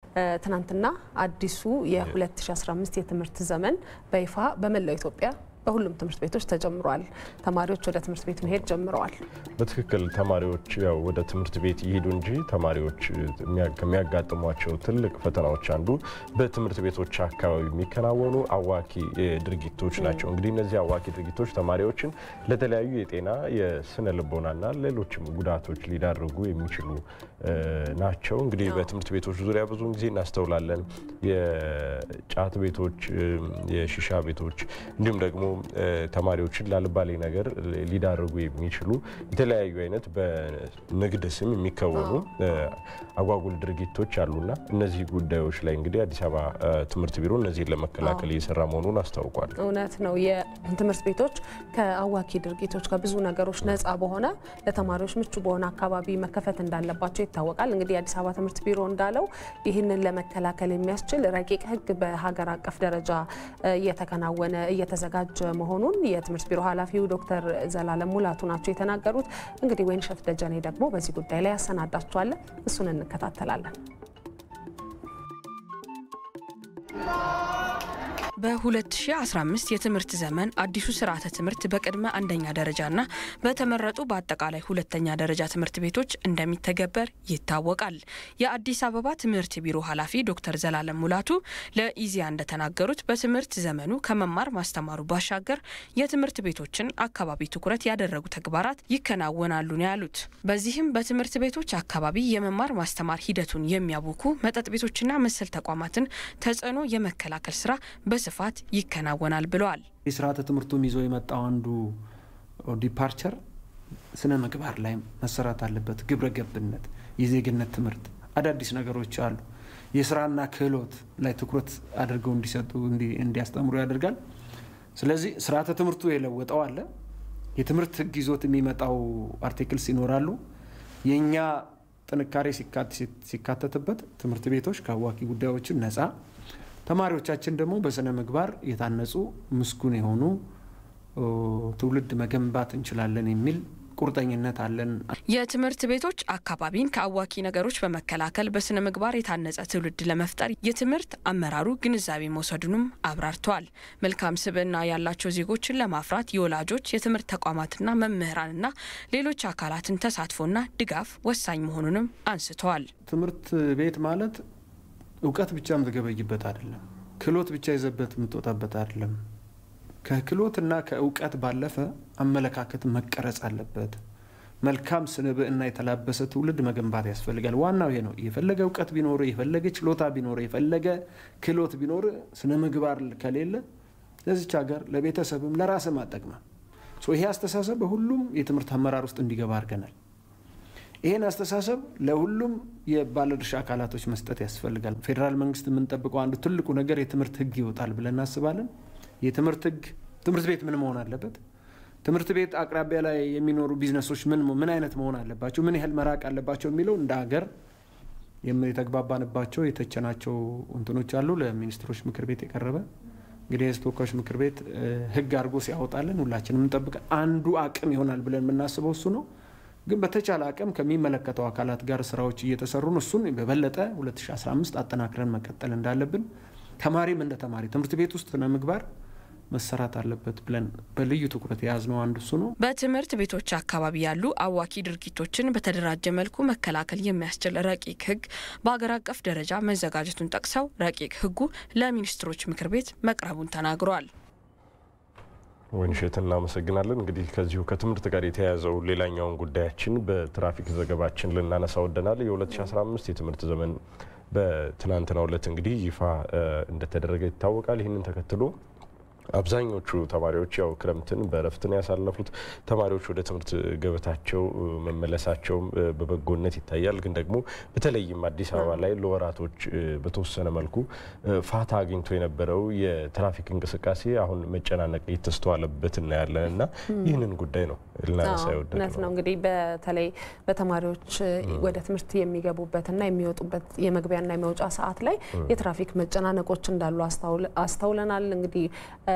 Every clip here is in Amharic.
ትናንትና አዲሱ የ2015 የትምህርት ዘመን በይፋ በመላው ኢትዮጵያ በሁሉም ትምህርት ቤቶች ተጀምሯል። ተማሪዎች ወደ ትምህርት ቤት መሄድ ጀምረዋል። በትክክል ተማሪዎች ያው ወደ ትምህርት ቤት ይሄዱ እንጂ ተማሪዎች ከሚያጋጥሟቸው ትልቅ ፈተናዎች አንዱ በትምህርት ቤቶች አካባቢ የሚከናወኑ አዋኪ ድርጊቶች ናቸው። እንግዲህ እነዚህ አዋኪ ድርጊቶች ተማሪዎችን ለተለያዩ የጤና የስነ ልቦናና ሌሎችም ጉዳቶች ሊዳርጉ የሚችሉ ናቸው። እንግዲህ በትምህርት ቤቶች ዙሪያ ብዙውን ጊዜ እናስተውላለን። የጫት ቤቶች፣ የሺሻ ቤቶች እንዲሁም ደግሞ ተማሪዎችን ላልባሌ ነገር ሊዳርጉ የሚችሉ የተለያዩ አይነት በንግድ ስም የሚከወኑ አጓጉል ድርጊቶች አሉና እነዚህ ጉዳዮች ላይ እንግዲህ አዲስ አበባ ትምህርት ቢሮ እነዚህን ለመከላከል እየሰራ መሆኑን አስታውቋል። እውነት ነው። የትምህርት ቤቶች ከአዋኪ ድርጊቶች ከብዙ ነገሮች ነፃ በሆነ ለተማሪዎች ምቹ በሆነ አካባቢ መከፈት እንዳለባቸው ይታወቃል። እንግዲህ የአዲስ አበባ ትምህርት ቢሮ እንዳለው ይህንን ለመከላከል የሚያስችል ረቂቅ ሕግ በሀገር አቀፍ ደረጃ እየተከናወነ እየተዘጋጀ መሆኑን የትምህርት ቢሮ ኃላፊው ዶክተር ዘላለም ሙላቱ ናቸው የተናገሩት። እንግዲህ ወይንሸት ደጀኔ ደግሞ በዚህ ጉዳይ ላይ ያሰናዳቸዋለን። እሱን እንከታተላለን። በ2015 የትምህርት ዘመን አዲሱ ስርዓተ ትምህርት በቅድመ አንደኛ ደረጃና በተመረጡ በአጠቃላይ ሁለተኛ ደረጃ ትምህርት ቤቶች እንደሚተገበር ይታወቃል። የአዲስ አበባ ትምህርት ቢሮ ኃላፊ ዶክተር ዘላለም ሙላቱ ለኢዜአ እንደተናገሩት በትምህርት ዘመኑ ከመማር ማስተማሩ ባሻገር የትምህርት ቤቶችን አካባቢ ትኩረት ያደረጉ ተግባራት ይከናወናሉ ነው ያሉት። በዚህም በትምህርት ቤቶች አካባቢ የመማር ማስተማር ሂደቱን የሚያውኩ መጠጥ ቤቶችና መሰል ተቋማትን ተጽዕኖ የመከላከል ስራ በስፋት ይከናወናል ብለዋል። የስርዓተ ትምህርቱም ይዞ የመጣው አንዱ ዲፓርቸር ስነ ምግባር ላይ መሰራት አለበት። ግብረ ገብነት፣ የዜግነት ትምህርት፣ አዳዲስ ነገሮች አሉ። የስራና ክህሎት ላይ ትኩረት አድርገው እንዲሰጡ እንዲያስተምሩ ያደርጋል። ስለዚህ ስርዓተ ትምህርቱ የለወጠው አለ። የትምህርት ህግ ይዞት የሚመጣው አርቲክልስ ይኖራሉ። የእኛ ጥንካሬ ሲካተትበት ትምህርት ቤቶች ከአዋኪ ጉዳዮችን ነፃ ተማሪዎቻችን ደግሞ በስነ ምግባር የታነጹ ምስጉን የሆኑ ትውልድ መገንባት እንችላለን የሚል ቁርጠኝነት አለን። የትምህርት ቤቶች አካባቢን ከአዋኪ ነገሮች በመከላከል በስነ ምግባር የታነጸ ትውልድ ለመፍጠር የትምህርት አመራሩ ግንዛቤ መውሰዱንም አብራርተዋል። መልካም ስብዕና ያላቸው ዜጎችን ለማፍራት የወላጆች የትምህርት ተቋማትና መምህራንና ሌሎች አካላትን ተሳትፎና ድጋፍ ወሳኝ መሆኑንም አንስተዋል። ትምህርት ቤት ማለት እውቀት ብቻ የምትገበይበት አይደለም። ክህሎት ብቻ ይዘበት የምትወጣበት አይደለም። ከክህሎትና ከእውቀት ባለፈ አመለካከት መቀረጽ አለበት። መልካም ስንብዕና የተላበሰ ትውልድ መገንባት ያስፈልጋል። ዋናው ይሄ ነው። የፈለገ እውቀት ቢኖር፣ የፈለገ ችሎታ ቢኖር፣ የፈለገ ክህሎት ቢኖር ስነ ምግባር ከሌለ ለዚች ሀገር ለቤተሰብም ለራስም አጠቅማል። ይሄ አስተሳሰብ በሁሉም የትምህርት አመራር ውስጥ እንዲገባ አድርገናል። ይህን አስተሳሰብ ለሁሉም የባለድርሻ አካላቶች መስጠት ያስፈልጋል። ፌዴራል መንግስት የምንጠብቀው አንዱ ትልቁ ነገር የትምህርት ህግ ይወጣል ብለን እናስባለን። የትምህርት ህግ ትምህርት ቤት ምን መሆን አለበት? ትምህርት ቤት አቅራቢያ ላይ የሚኖሩ ቢዝነሶች ምን ምን አይነት መሆን አለባቸው? ምን ያህል መራቅ አለባቸው? የሚለው እንደ ሀገር የተግባባንባቸው የተቸናቸው እንትኖች አሉ። ለሚኒስትሮች ምክር ቤት የቀረበ እንግዲህ የህዝብ ተወካዮች ምክር ቤት ህግ አድርጎ ሲያወጣልን ሁላችንም እንጠብቅ። አንዱ አቅም ይሆናል ብለን የምናስበው እሱ ነው። ግን በተቻለ አቅም ከሚመለከተው አካላት ጋር ስራዎች እየተሰሩ ነው። እሱን በበለጠ 2015 አጠናክረን መቀጠል እንዳለብን ተማሪም እንደ ተማሪ ትምህርት ቤት ውስጥ ስነ ምግባር መሰራት አለበት ብለን በልዩ ትኩረት የያዝነው አንዱ እሱ ነው። በትምህርት ቤቶች አካባቢ ያሉ አዋኪ ድርጊቶችን በተደራጀ መልኩ መከላከል የሚያስችል ረቂቅ ህግ በሀገር አቀፍ ደረጃ መዘጋጀቱን ጠቅሰው ረቂቅ ህጉ ለሚኒስትሮች ምክር ቤት መቅረቡን ተናግረዋል። ወይንሸት እናመሰግናለን። እንግዲህ ከዚሁ ከትምህርት ጋር የተያያዘው ሌላኛውን ጉዳያችን በትራፊክ ዘገባችን ልናነሳ ወደናል። የ2015 የትምህርት ዘመን በትናንትናው ዕለት እንግዲህ ይፋ እንደተደረገ ይታወቃል። ይህንን ተከትሎ አብዛኞቹ ተማሪዎች ያው ክረምትን በእረፍትን ያሳለፉት ተማሪዎች ወደ ትምህርት ገበታቸው መመለሳቸውም በበጎነት ይታያል። ግን ደግሞ በተለይም አዲስ አበባ ላይ ለወራቶች በተወሰነ መልኩ ፋታ አግኝቶ የነበረው የትራፊክ እንቅስቃሴ አሁን መጨናነቅ እየተስተዋለበት እናያለን እና ይህንን ጉዳይ ነው ልናነሳ እውነት ነው። እንግዲህ በተለይ በተማሪዎች ወደ ትምህርት የሚገቡበትና የሚወጡበት የመግቢያና የመውጫ ሰዓት ላይ የትራፊክ መጨናነቆች እንዳሉ አስተውለናል። እንግዲህ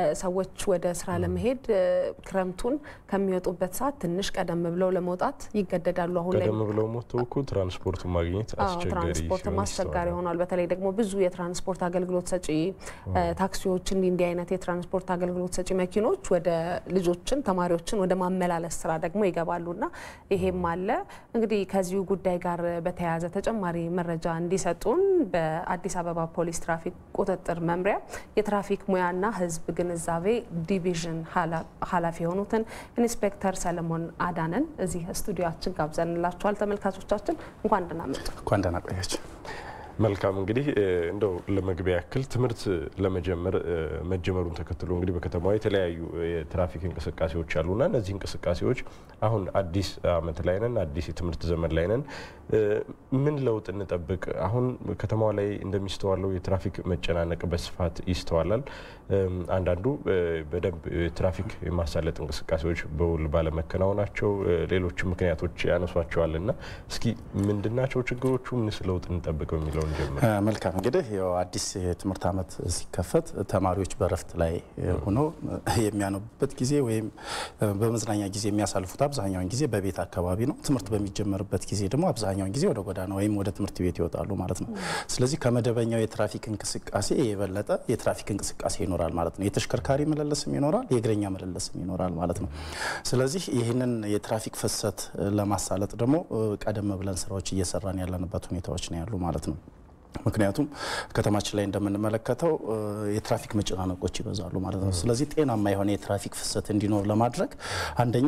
ሰዎች ወደ ስራ ለመሄድ ክረምቱን ከሚወጡበት ሰዓት ትንሽ ቀደም ብለው ለመውጣት ይገደዳሉ። አሁን ላይ ቀደም ብለው ሞተው እኮ ትራንስፖርቱን ማግኘት አስቸጋሪ ትራንስፖርት ሲሆን አስቸጋሪ ይስተዋላል። ሆኗል። በተለይ ደግሞ ብዙ የትራንስፖርት አገልግሎት ሰጪ ታክሲዎች፣ እንዲህ እንዲህ አይነት የትራንስፖርት አገልግሎት ሰጪ መኪኖች ወደ ልጆችን ተማሪዎችን ወደ ማመላለስ ስራ ደግሞ ይገባሉና ይሄም አለ። እንግዲህ ከዚሁ ጉዳይ ጋር በተያያዘ ተጨማሪ መረጃ እንዲሰጡን በአዲስ አበባ ፖሊስ ትራፊክ ቁጥጥር መምሪያ የትራፊክ ሙያና ሕዝብ ግንዛቤ ዲቪዥን ኃላፊ የሆኑትን ኢንስፔክተር ሰለሞን አዳነን እዚህ ስቱዲዮችን ጋብዘንላችኋል። ተመልካቾቻችን እንኳን ደህና መጡ። እንኳን ደህና ቆያችሁ። መልካም እንግዲህ እንደው ለመግቢያ ያክል ትምህርት ለመጀመር መጀመሩን ተከትሎ እንግዲህ በከተማዋ የተለያዩ የትራፊክ እንቅስቃሴዎች አሉና እነዚህ እንቅስቃሴዎች አሁን አዲስ ዓመት ላይ ነን፣ አዲስ የትምህርት ዘመን ላይ ነን። ምን ለውጥ እንጠብቅ? አሁን ከተማዋ ላይ እንደሚስተዋለው የትራፊክ መጨናነቅ በስፋት ይስተዋላል። አንዳንዱ በደንብ የትራፊክ የማሳለጥ እንቅስቃሴዎች በውል ባለመከናወናቸው ሌሎች ምክንያቶች ያነሷቸዋልና እስኪ ምንድናቸው ችግሮቹ? ምንስ ለውጥ እንጠብቅ በሚለው እንጀምር። መልካም እንግዲህ ያው አዲስ የትምህርት ዓመት ሲከፈት ተማሪዎች በረፍት ላይ ሆኖ የሚያነቡበት ጊዜ ወይም በመዝናኛ ጊዜ የሚያሳልፉት አብዛኛውን ጊዜ በቤት አካባቢ ነው። ትምህርት በሚጀመርበት ጊዜ ደግሞ አብዛኛውን ጊዜ ወደ ጎዳና ወይም ወደ ትምህርት ቤት ይወጣሉ ማለት ነው። ስለዚህ ከመደበኛው የትራፊክ እንቅስቃሴ የበለጠ የትራፊክ እንቅስቃሴ ይኖራል ማለት ነው። የተሽከርካሪ መለለስም ይኖራል፣ የእግረኛ መለለስም ይኖራል ማለት ነው። ስለዚህ ይህንን የትራፊክ ፍሰት ለማሳለጥ ደግሞ ቀደም ብለን ስራዎች እየሰራን ያለንበት ሁኔታዎች ነው ያሉ ማለት ነው። ምክንያቱም ከተማችን ላይ እንደምንመለከተው የትራፊክ መጨናነቆች ይበዛሉ ማለት ነው። ስለዚህ ጤናማ የሆነ የትራፊክ ፍሰት እንዲኖር ለማድረግ አንደኛ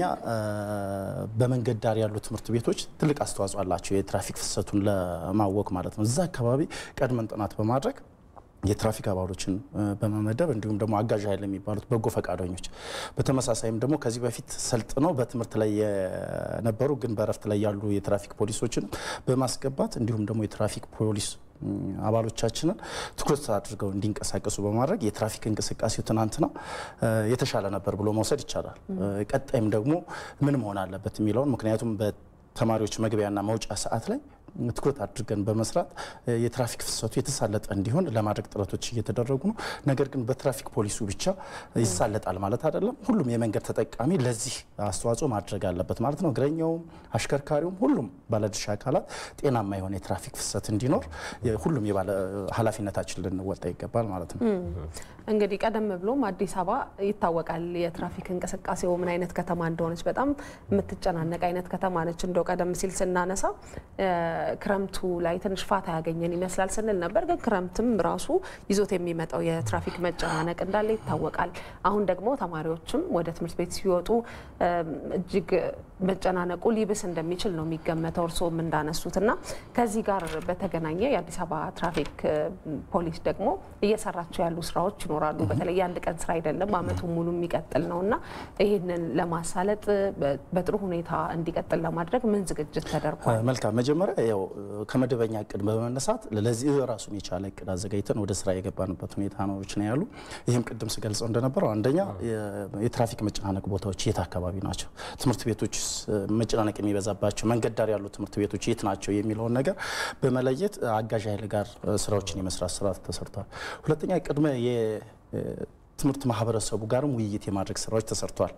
በመንገድ ዳር ያሉ ትምህርት ቤቶች ትልቅ አስተዋጽኦ አላቸው የትራፊክ ፍሰቱን ለማወቅ ማለት ነው። እዛ አካባቢ ቀድመን ጥናት በማድረግ የትራፊክ አባሎችን በመመደብ እንዲሁም ደግሞ አጋዥ ኃይል የሚባሉት በጎ ፈቃደኞች በተመሳሳይም ደግሞ ከዚህ በፊት ሰልጥነው በትምህርት ላይ የነበሩ ግን በእረፍት ላይ ያሉ የትራፊክ ፖሊሶችን በማስገባት እንዲሁም ደግሞ የትራፊክ ፖሊስ አባሎቻችንን ትኩረት አድርገው እንዲንቀሳቀሱ በማድረግ የትራፊክ እንቅስቃሴው ትናንትና የተሻለ ነበር ብሎ መውሰድ ይቻላል። ቀጣይም ደግሞ ምን መሆን አለበት የሚለውን ምክንያቱም በተማሪዎች መግቢያና መውጫ ሰዓት ላይ ትኩረት አድርገን በመስራት የትራፊክ ፍሰቱ የተሳለጠ እንዲሆን ለማድረግ ጥረቶች እየተደረጉ ነው። ነገር ግን በትራፊክ ፖሊሱ ብቻ ይሳለጣል ማለት አይደለም። ሁሉም የመንገድ ተጠቃሚ ለዚህ አስተዋጽኦ ማድረግ አለበት ማለት ነው። እግረኛውም፣ አሽከርካሪውም፣ ሁሉም ባለድርሻ አካላት ጤናማ የሆነ የትራፊክ ፍሰት እንዲኖር ሁሉም ኃላፊነታችን ልንወጣ ይገባል ማለት ነው። እንግዲህ ቀደም ብሎም አዲስ አበባ ይታወቃል የትራፊክ እንቅስቃሴው ምን አይነት ከተማ እንደሆነች በጣም የምትጨናነቅ አይነት ከተማ ነች። እንደው ቀደም ሲል ስናነሳ ክረምቱ ላይ ትንሽ ፋታ ያገኘን ይመስላል ስንል ነበር። ግን ክረምትም ራሱ ይዞት የሚመጣው የትራፊክ መጨናነቅ እንዳለ ይታወቃል። አሁን ደግሞ ተማሪዎችም ወደ ትምህርት ቤት ሲወጡ እጅግ መጨናነቁ ሊብስ እንደሚችል ነው የሚገመተው እርስዎም እንዳነሱት እና ከዚህ ጋር በተገናኘ የአዲስ አበባ ትራፊክ ፖሊስ ደግሞ እየሰራቸው ያሉ ስራዎች ይኖራሉ። በተለይ የአንድ ቀን ስራ አይደለም፣ አመቱ ሙሉ የሚቀጥል ነው እና ይህንን ለማሳለጥ በጥሩ ሁኔታ እንዲቀጥል ለማድረግ ምን ዝግጅት ተደርጓል? መልካም መጀመሪያ ያው ከመደበኛ እቅድ በመነሳት ለዚህ ራሱን የቻለ እቅድ አዘጋጅተን ወደ ስራ የገባንበት ሁኔታዎች ነው ያሉ። ይህም ቅድም ስገልጸው እንደነበረው አንደኛ የትራፊክ መጨናነቅ ቦታዎች የት አካባቢ ናቸው፣ ትምህርት ቤቶች መጨናነቅ የሚበዛባቸው መንገድ ዳር ያሉ ትምህርት ቤቶች የት ናቸው የሚለውን ነገር በመለየት አጋዥ ኃይል ጋር ስራዎችን የመስራት ስራ ተሰርቷል። ሁለተኛ ቅድመ ትምህርት ማህበረሰቡ ጋርም ውይይት የማድረግ ስራዎች ተሰርተዋል።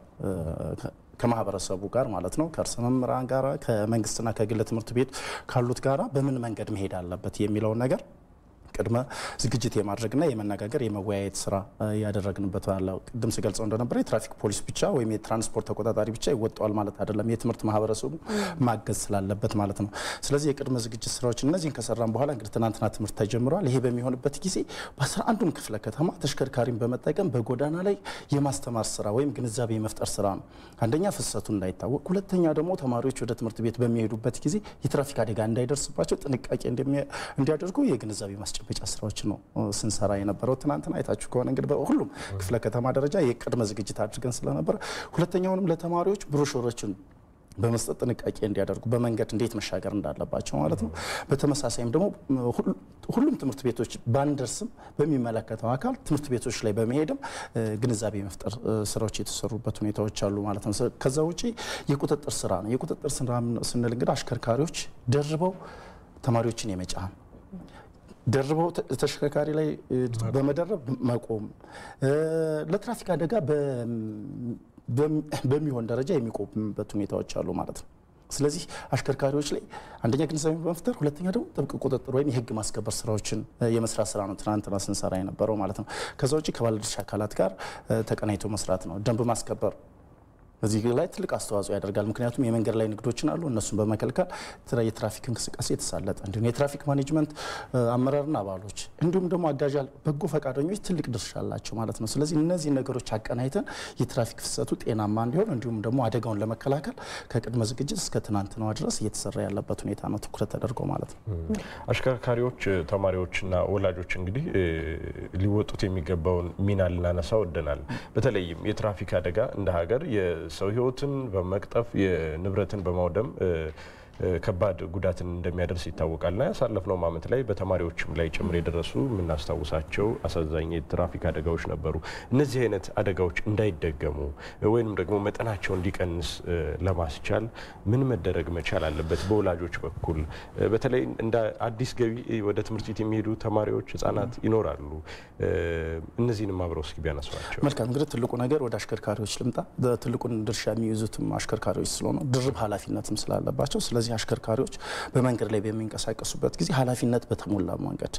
ከማህበረሰቡ ጋር ማለት ነው። ከእርስ መምህራን ጋር ከመንግስትና ከግል ትምህርት ቤት ካሉት ጋራ በምን መንገድ መሄድ አለበት የሚለውን ነገር ቅድመ ዝግጅት የማድረግና የመነጋገር የመወያየት ስራ ያደረግንበት አለ። ቅድም ስገልጸው እንደነበረ የትራፊክ ፖሊስ ብቻ ወይም የትራንስፖርት ተቆጣጣሪ ብቻ ይወጣዋል ማለት አይደለም። የትምህርት ማህበረሰቡ ማገዝ ስላለበት ማለት ነው። ስለዚህ የቅድመ ዝግጅት ስራዎች እነዚህን ከሰራን በኋላ እንግዲህ ትናንትና ትምህርት ተጀምረዋል። ይሄ በሚሆንበት ጊዜ በአስራ አንዱም ክፍለ ከተማ ተሽከርካሪን በመጠቀም በጎዳና ላይ የማስተማር ስራ ወይም ግንዛቤ የመፍጠር ስራ ነው። አንደኛ ፍሰቱ እንዳይታወቅ፣ ሁለተኛ ደግሞ ተማሪዎች ወደ ትምህርት ቤት በሚሄዱበት ጊዜ የትራፊክ አደጋ እንዳይደርስባቸው ጥንቃቄ እንዲያደርጉ የግንዛቤ ማስጨ ማስጨበጫ ስራዎች ነው ስንሰራ የነበረው። ትናንትና አይታችሁ ከሆነ እንግዲህ በሁሉም ክፍለ ከተማ ደረጃ የቅድመ ዝግጅት አድርገን ስለነበረ ሁለተኛውንም ለተማሪዎች ብሮሾሮችን በመስጠት ጥንቃቄ እንዲያደርጉ በመንገድ እንዴት መሻገር እንዳለባቸው ማለት ነው። በተመሳሳይም ደግሞ ሁሉም ትምህርት ቤቶች ባንደርስም በሚመለከተው አካል ትምህርት ቤቶች ላይ በመሄድም ግንዛቤ መፍጠር ስራዎች የተሰሩበት ሁኔታዎች አሉ ማለት ነው። ከዛ ውጪ የቁጥጥር ስራ ነው። የቁጥጥር ስራ ስንል እንግዲህ አሽከርካሪዎች ደርበው ተማሪዎችን የመጫን ደርበው ተሽከርካሪ ላይ በመደረብ መቆም፣ ለትራፊክ አደጋ በሚሆን ደረጃ የሚቆምበት ሁኔታዎች አሉ ማለት ነው። ስለዚህ አሽከርካሪዎች ላይ አንደኛ ግንዛቤ በመፍጠር ሁለተኛ ደግሞ ጥብቅ ቁጥጥር ወይም የህግ ማስከበር ስራዎችን የመስራት ስራ ነው ትናንትና ስንሰራ የነበረው ማለት ነው። ከዛ ውጭ ከባለድርሻ አካላት ጋር ተቀናይቶ መስራት ነው። ደንብ ማስከበር በዚህ ላይ ትልቅ አስተዋጽኦ ያደርጋል። ምክንያቱም የመንገድ ላይ ንግዶችን አሉ እነሱን በመከልከል የትራፊክ እንቅስቃሴ የተሳለጠ እንዲሁም የትራፊክ ማኔጅመንት አመራርና አባሎች እንዲሁም ደግሞ አጋዥ በጎ ፈቃደኞች ትልቅ ድርሻ አላቸው ማለት ነው። ስለዚህ እነዚህ ነገሮች አቀናይተን የትራፊክ ፍሰቱ ጤናማ እንዲሆን እንዲሁም ደግሞ አደጋውን ለመከላከል ከቅድመ ዝግጅት እስከ ትናንትናዋ ድረስ እየተሰራ ያለበት ሁኔታ ነው ትኩረት ተደርጎ ማለት ነው። አሽከርካሪዎች፣ ተማሪዎችና ወላጆች እንግዲህ ሊወጡት የሚገባውን ሚና ልናነሳ ወደናል። በተለይም የትራፊክ አደጋ እንደ ሀገር ሰው ህይወትን በመቅጠፍ የንብረትን በማውደም ከባድ ጉዳትን እንደሚያደርስ ይታወቃልና ያሳለፍነው ዓመት ላይ በተማሪዎችም ላይ ጭምር የደረሱ የምናስታውሳቸው አሳዛኝ የትራፊክ አደጋዎች ነበሩ። እነዚህ አይነት አደጋዎች እንዳይደገሙ ወይም ደግሞ መጠናቸው እንዲቀንስ ለማስቻል ምን መደረግ መቻል አለበት? በወላጆች በኩል በተለይ እንደ አዲስ ገቢ ወደ ትምህርት ቤት የሚሄዱ ተማሪዎች፣ ህጻናት ይኖራሉ። እነዚህንም አብረው እስኪ ቢያነሷቸው። መልካም እንግዲህ ትልቁ ነገር ወደ አሽከርካሪዎች ልምጣ። ትልቁን ድርሻ የሚይዙትም አሽከርካሪዎች ስለሆነ ድርብ ኃላፊነትም ስላለባቸው ስለዚህ አሽከርካሪዎች በመንገድ ላይ በሚንቀሳቀሱበት ጊዜ ኃላፊነት በተሞላ መንገድ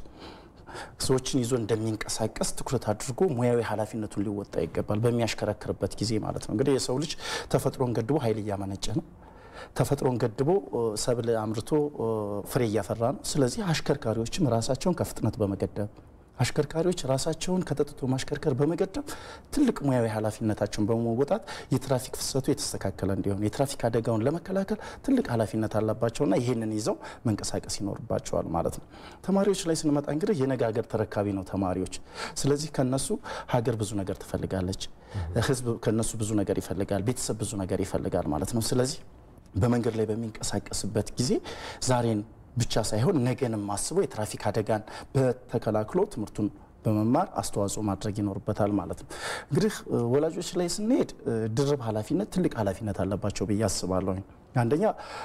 ሰዎችን ይዞ እንደሚንቀሳቀስ ትኩረት አድርጎ ሙያዊ ኃላፊነቱን ሊወጣ ይገባል። በሚያሽከረክርበት ጊዜ ማለት ነው። እንግዲህ የሰው ልጅ ተፈጥሮን ገድቦ ኃይል እያመነጨ ነው። ተፈጥሮን ገድቦ ሰብል አምርቶ ፍሬ እያፈራ ነው። ስለዚህ አሽከርካሪዎችም ራሳቸውን ከፍጥነት በመገደብ አሽከርካሪዎች ራሳቸውን ከጠጥቶ ማሽከርከር በመገደብ ትልቅ ሙያዊ ኃላፊነታቸውን በመወጣት የትራፊክ ፍሰቱ የተስተካከለ እንዲሆን የትራፊክ አደጋውን ለመከላከል ትልቅ ኃላፊነት አለባቸውና ይህንን ይዘው መንቀሳቀስ ይኖርባቸዋል ማለት ነው። ተማሪዎች ላይ ስንመጣ እንግዲህ የነገ ሀገር ተረካቢ ነው ተማሪዎች። ስለዚህ ከነሱ ሀገር ብዙ ነገር ትፈልጋለች፣ ህዝብ ከነሱ ብዙ ነገር ይፈልጋል፣ ቤተሰብ ብዙ ነገር ይፈልጋል ማለት ነው። ስለዚህ በመንገድ ላይ በሚንቀሳቀስበት ጊዜ ዛሬን ብቻ ሳይሆን ነገንም አስበው የትራፊክ አደጋን በተከላክሎ ትምህርቱን በመማር አስተዋጽኦ ማድረግ ይኖርበታል ማለት ነው። እንግዲህ ወላጆች ላይ ስንሄድ ድርብ ኃላፊነት ትልቅ ኃላፊነት አለባቸው ብዬ አስባለሁ። አንደኛ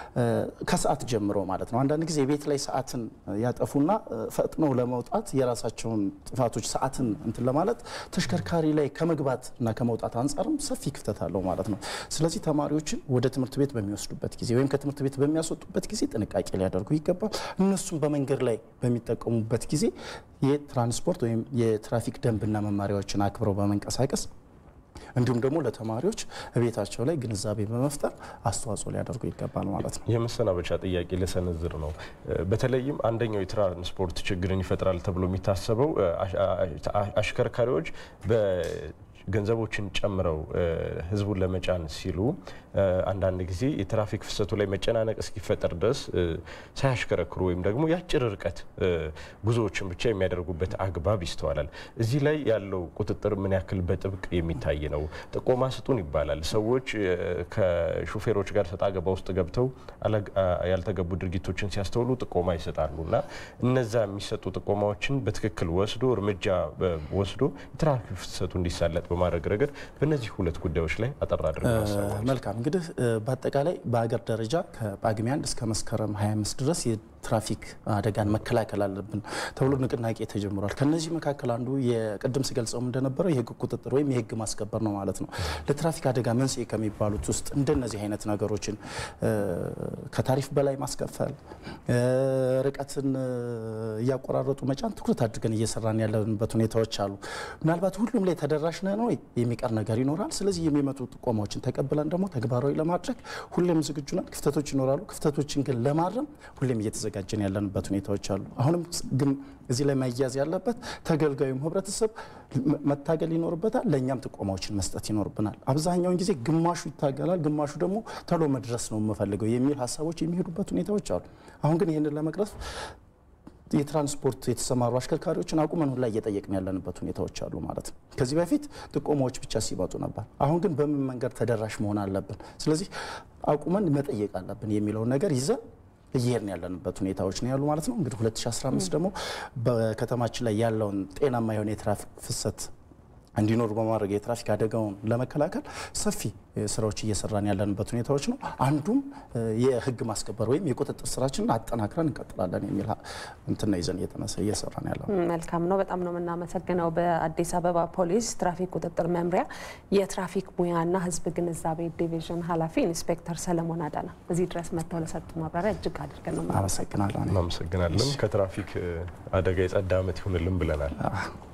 ከሰዓት ጀምሮ ማለት ነው። አንዳንድ ጊዜ ቤት ላይ ሰዓትን ያጠፉና ፈጥነው ለመውጣት የራሳቸውን ጥፋቶች ሰዓትን እንትን ለማለት ተሽከርካሪ ላይ ከመግባት እና ከመውጣት አንጻርም ሰፊ ክፍተት አለው ማለት ነው። ስለዚህ ተማሪዎችን ወደ ትምህርት ቤት በሚወስዱበት ጊዜ ወይም ከትምህርት ቤት በሚያስወጡበት ጊዜ ጥንቃቄ ሊያደርጉ ይገባል። እነሱም በመንገድ ላይ በሚጠቀሙበት ጊዜ የትራንስፖርት ወይም የትራፊክ ደንብና መመሪያዎችን አክብረው በመንቀሳቀስ እንዲሁም ደግሞ ለተማሪዎች ቤታቸው ላይ ግንዛቤ በመፍጠር አስተዋጽኦ ሊያደርጉ ይገባል ማለት ነው። የመሰናበቻ ጥያቄ ልሰነዝር ነው። በተለይም አንደኛው የትራንስፖርት ችግርን ይፈጥራል ተብሎ የሚታሰበው አሽከርካሪዎች ገንዘቦችን ጨምረው ህዝቡን ለመጫን ሲሉ አንዳንድ ጊዜ የትራፊክ ፍሰቱ ላይ መጨናነቅ እስኪፈጠር ድረስ ሳያሽከረክሩ ወይም ደግሞ የአጭር ርቀት ጉዞዎችን ብቻ የሚያደርጉበት አግባብ ይስተዋላል። እዚህ ላይ ያለው ቁጥጥር ምን ያክል በጥብቅ የሚታይ ነው? ጥቆማ ስጡን ይባላል። ሰዎች ከሹፌሮች ጋር ሰጣ ገባ ውስጥ ገብተው ያልተገቡ ድርጊቶችን ሲያስተውሉ ጥቆማ ይሰጣሉ እና እነዛ የሚሰጡ ጥቆማዎችን በትክክል ወስዶ እርምጃ ወስዶ የትራፊክ ፍሰቱ እንዲሳለጥ በማድረግ ረገድ በእነዚህ ሁለት ጉዳዮች ላይ አጠር አድርገው መልካም እንግዲህ በአጠቃላይ በሀገር ደረጃ ከጳጉሜ አንድ እስከ መስከረም 25 ድረስ የትራፊክ አደጋን መከላከል አለብን ተብሎ ንቅናቄ ተጀምሯል። ከነዚህ መካከል አንዱ የቅድም ሲገልጸውም እንደነበረው የህግ ቁጥጥር ወይም የህግ ማስከበር ነው ማለት ነው። ለትራፊክ አደጋ መንስኤ ከሚባሉት ውስጥ እንደነዚህ አይነት ነገሮችን ከታሪፍ በላይ ማስከፈል፣ ርቀትን እያቆራረጡ መጫን ትኩረት አድርገን እየሰራን ያለንበት ሁኔታዎች አሉ። ምናልባት ሁሉም ላይ ተደራሽ ነን ወይ የሚቀር ነገር ይኖራል። ስለዚህ የሚመጡ ጥቆማዎችን ተቀብለን ደግሞ ተግባራዊ ለማድረግ ሁሌም ዝግጁ ነን። ክፍተቶች ይኖራሉ። ክፍተቶችን ግን ለማረም ሁሌም እየተዘጋጀን ያለንበት ሁኔታዎች አሉ። አሁንም ግን እዚህ ላይ መያዝ ያለበት ተገልጋዩም ህብረተሰብ መታገል ይኖርበታል። ለእኛም ጥቆማዎችን መስጠት ይኖርብናል። አብዛኛውን ጊዜ ግማሹ ይታገላል፣ ግማሹ ደግሞ ቶሎ መድረስ ነው የምፈልገው የሚል ሀሳቦች የሚሄዱበት ሁኔታዎች አሉ። አሁን ግን ይህንን ለመቅረፍ የትራንስፖርት የተሰማሩ አሽከርካሪዎችን አቁመን ሁላ እየጠየቅን ያለንበት ሁኔታዎች አሉ ማለት ነው። ከዚህ በፊት ጥቆማዎች ብቻ ሲመጡ ነበር። አሁን ግን በምን መንገድ ተደራሽ መሆን አለብን፣ ስለዚህ አቁመን መጠየቅ አለብን የሚለውን ነገር ይዘን እየሄድን ያለንበት ሁኔታዎች ነው ያሉ ማለት ነው። እንግዲህ 2015 ደግሞ በከተማችን ላይ ያለውን ጤናማ የሆነ የትራፊክ ፍሰት እንዲኖሩ በማድረግ የትራፊክ አደጋውን ለመከላከል ሰፊ ስራዎች እየሰራን ያለንበት ሁኔታዎች ነው። አንዱም የህግ ማስከበር ወይም የቁጥጥር ስራችንን አጠናክረን እንቀጥላለን የሚል እንትና ይዘን እየተነሳ እየሰራን ያለ ነው። መልካም ነው። በጣም ነው የምናመሰግነው። በአዲስ አበባ ፖሊስ ትራፊክ ቁጥጥር መምሪያ የትራፊክ ሙያና ህዝብ ግንዛቤ ዲቪዥን ኃላፊ ኢንስፔክተር ሰለሞን አዳና እዚህ ድረስ መጥተው ለሰጡ ማብራሪያ እጅግ አድርገን ነው አመሰግናለሁ። እናመሰግናለን። ከትራፊክ አደጋ የጸዳ ዓመት ይሁንልን ብለናል።